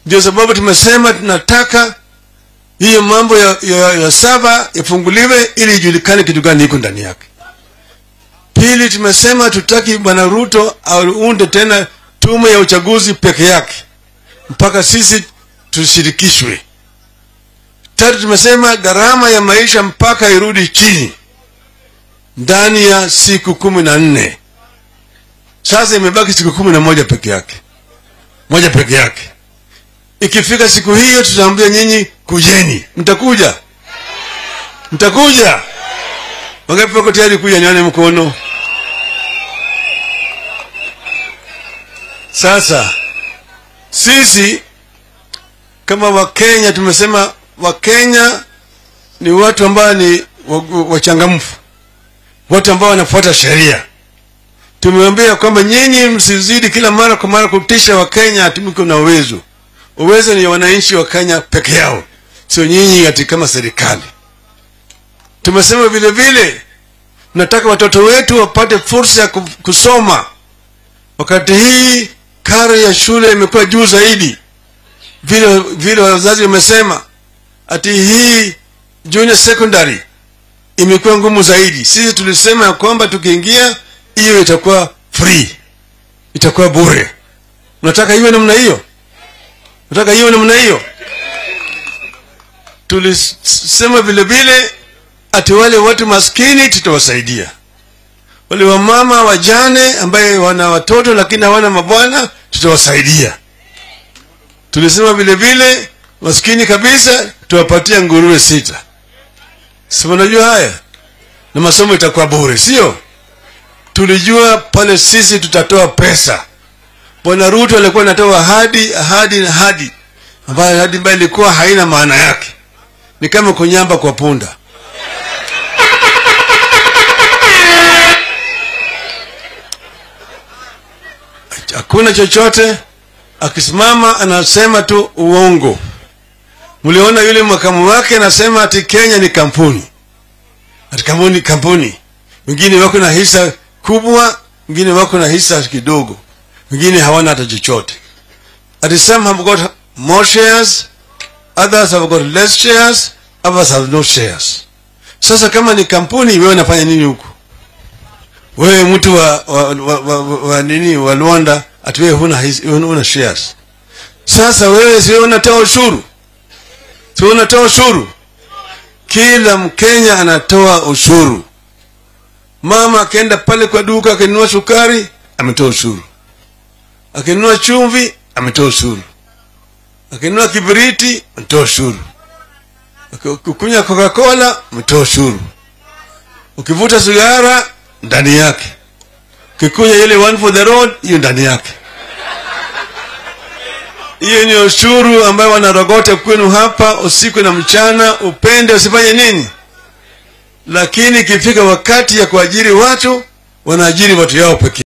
Ndio sababu tumesema tunataka hiyo mambo ya, ya, ya saba yafunguliwe ili ijulikane kitu gani iko ndani yake. Pili, tumesema tutaki bwana Ruto aunde tena tume ya uchaguzi peke yake mpaka sisi tushirikishwe. Tatu, tumesema gharama ya maisha mpaka irudi chini ndani ya siku kumi na nne. Sasa imebaki siku kumi na moja peke yake, moja peke yake. Ikifika siku hiyo, tutaambia nyinyi kujeni. Mtakuja? Mtakuja? Wangapi wako tayari kuja? Nione mkono. Sasa sisi kama Wakenya tumesema Wakenya ni watu ambao ni wachangamfu, watu ambao wanafuata sheria. Tumeambia kwamba nyinyi msizidi kila mara kwa mara kutisha Wakenya atumiko na uwezo. Uwezo ni wananchi wa Kenya peke yao, sio nyinyi ati kama serikali. Tumesema vile vile tunataka watoto wetu wapate fursa ya kusoma. Wakati hii karo ya shule imekuwa juu zaidi, vile vile wazazi wamesema ati hii junior secondary imekuwa ngumu zaidi. Sisi tulisema ya kwamba tukiingia hiyo itakuwa free, itakuwa bure. Unataka iwe namna hiyo? Unataka iwe namna hiyo? Tulisema vile vile ati wale watu maskini tutawasaidia, wale wamama wajane ambaye wana watoto lakini hawana mabwana tutawasaidia. Tulisema vile vile maskini kabisa tuwapatia nguruwe sita. Si unajua haya, na masomo itakuwa bure, sio? Tulijua pale sisi tutatoa pesa. Bwana Ruto alikuwa anatoa ahadi ahadi na ahadi, ambayo ahadi ambayo ilikuwa haina maana yake, ni kama kunyamba kwa punda. Hakuna chochote, akisimama anasema tu uongo. Mliona yule makamu wake anasema ati Kenya ni kampuni, ati kampuni kampuni. Wengine wako na hisa kubwa, wengine wako na hisa kidogo, wengine hawana hata chochote. Ati some have got more shares, others have got less shares, others have no shares. Sasa kama ni kampuni, wewe unafanya nini huko? Wewe mtu wa, wa, wa, wa, wa, wa nini wa Luanda, ati wewe huna, his- huna shares. Sasa wewe si unatoa ushuru si unatoa ushuru? Kila Mkenya anatoa ushuru. Mama akienda pale kwa duka akinunua sukari, ametoa ushuru. Akinunua chumvi, ametoa ushuru. Akinunua kibiriti, ametoa ushuru. Ukikunywa Coca-Cola, ametoa ushuru. Ukivuta sigara, ndani yake. Ukikunywa ile one for the road, hiyo ndani yake. Hiyo ni ushuru ambayo wanarogota kwenu hapa usiku na mchana, upende usifanye nini. Lakini ikifika wakati ya kuajiri watu, wanaajiri watu yao pekee.